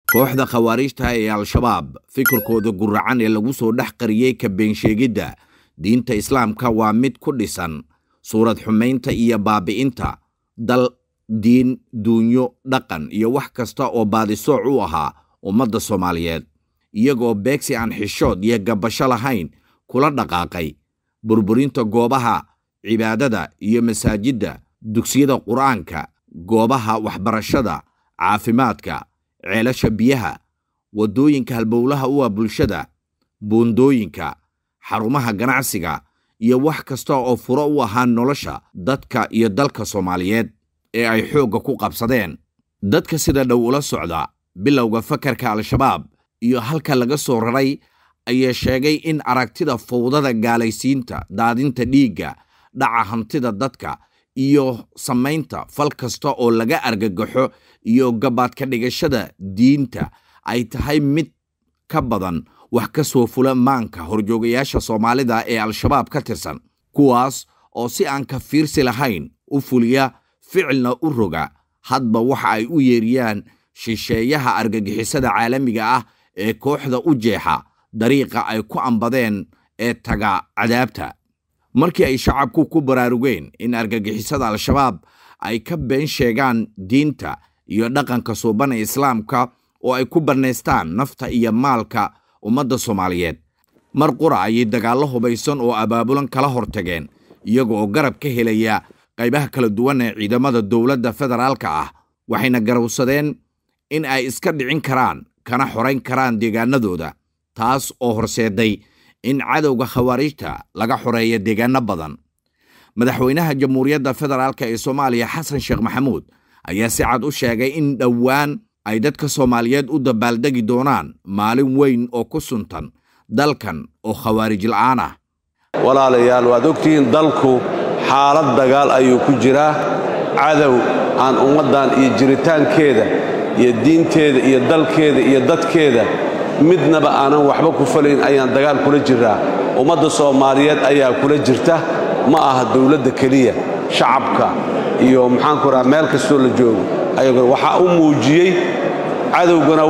kooxda khawaariijta ee al-shabaab fikirkooda guracan ee lagu soo dhex qariyey ka beensheegidda diinta islaamka waa mid ku dhisan suurad xumaynta iyo baabi'inta dal diin duunyo dhaqan iyo wax kasta oo baadisooc u ahaa ummadda soomaaliyeed iyagoo beegsi aan xishood iyo gabasho lahayn kula dhaqaaqay burburinta goobaha cibaadada iyo masaajidda dugsiyada qur'aanka goobaha waxbarashada caafimaadka ceelasha biyaha waddooyinka halbowlaha u ah bulshada buundooyinka xarumaha ganacsiga iyo wax kasta oo furo u ahaa nolosha dadka iyo dalka soomaaliyeed ee ay xoogga ku qabsadeen dadka sida dhow ula socda bilowga fakarka al-shabaab iyo halka laga soo raray ayaa sheegay in aragtida fawdada gaalaysiinta daadinta dhiigga dhaca hantida dadka iyo samaynta fal kasta oo laga argagaxo iyo gabaadka dhigashada diinta ay tahay mid ka badan wax ka soo fula maanka horjoogayaasha soomaalida ee al-shabaab ka tirsan kuwaas oo si aan ka fiirsi lahayn u fuliya ficilna u roga hadba waxa ay u yeeriyaan shisheeyaha argagixisada caalamiga ah ee kooxda u jeexa dariiqa ay ku ambadeen ee taga cadaabta markii ay shacabku ku baraarugeen in argagixisada al-shabaab ay ka been sheegaan diinta iyo dhaqanka suuban ee islaamka oo ay ku bannaystaan nafta iyo maalka ummadda soomaaliyeed mar qura ayay dagaallo hubaysan oo abaabulan kala hortageen iyaga oo garab ka helaya qaybaha kala duwan ee ciidamada dowladda federaalka ah waxayna garowsadeen in ay iska dhicin karaan kana xorayn karaan deegaanadooda taas oo horseeday in cadowga khawaariijta laga xoreeya deegaano badan madaxweynaha jamhuuriyadda federaalk ee soomaaliya xasan sheekh maxamuud ayaa si cad u sheegay in dhowaan ay dadka soomaaliyeed u dabaaldegi doonaan maalin weyn oo ku suntan dalkan oo khawaarij la'aan ah walaalayaal waad ogtihiin dalku xaalad dagaal ayuu ku jiraa cadow aan ummaddan iyo jiritaankeeda iyo diinteeda iyo dalkeeda iyo dadkeeda midnaba aanan waxba ku falayn ayaan dagaal kula jiraa ummadda soomaaliyeed ayaa kula jirta ma aha dowladda keliya shacabka iyo maxaanku raha meel kastoo la joogo waxaa u muujiyey cadowgana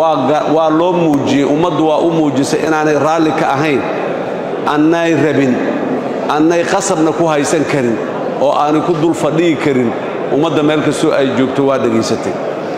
waa loo muujiyey ummaddu waa u muujisay inaanay raalli ka ahayn annay rabin annay qasabna ku haysan karin oo aanay ku dul fadhihi karin ummadda meel kastoo ay joogto waa dhegaysatay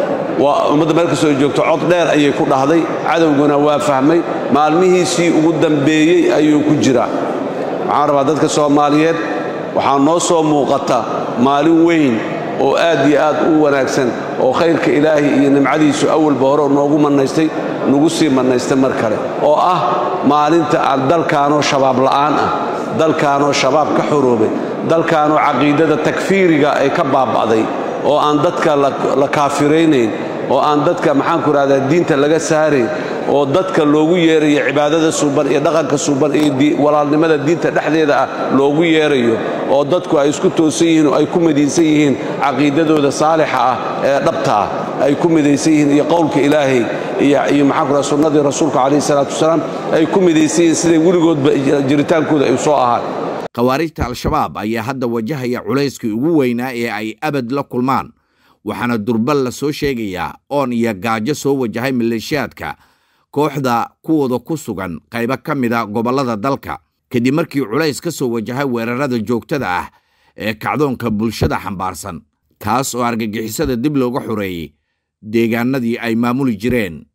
ummadda meel kastoo ay joogto cod dheer ayay ku dhahday cadowguna waa fahmay maalmihiisii ugu dambeeyey ayuu ku jiraa waxaan rabaa dadka soomaaliyeed waxaa noo soo muuqata maalin weyn oo aad iyo aad u wanaagsan oo khayrka ilaahay iyo nimcadiisu awalba hore noogu mannaystay nagu sii mannaystay mar kale oo ah maalinta aan dalkaanoo shabaab la'aan ah dalkaanoo shabaab ka xoroobay dalkaanoo caqiidada takfiiriga ay ka baaba'day oo aan dadka la kaafiraynayn oo aan dadka maxaanku rahdaa diinta laga saarayn oo dadka loogu yeerayo cibaadada suuban iyo dhaqanka suuban iyo walaalnimada diinta dhexdeeda ah loogu yeerayo oo dadku ay isku toosan yihiin oo ay ku midaysan yihiin caqiidadooda saalixa ah ee dhabta ah ay ku midaysan yihiin iyo qowlka ilaahay iyo maxaanku raha sunnadii rasuulka calayhi salaatu wasalaam ay ku midaysan yihiin siday weligoodba jiritaankooda ay soo ahaan khawaarijta al-shabaab ayaa hadda wajahaya culayskii ugu weynaa ee ay abad la kulmaan waxaana durbal la soo sheegayaa oon iyo gaajo soo wajahay maleeshiyaadka kooxda kuwooda ku sugan qaybo ka mida gobollada dalka kadib markii culays ka soo wajahay weerarada joogtada ah ee kacdoonka bulshada xambaarsan kaas oo argagixisada dib looga xoreeyey deegaanadii ay maamuli jireen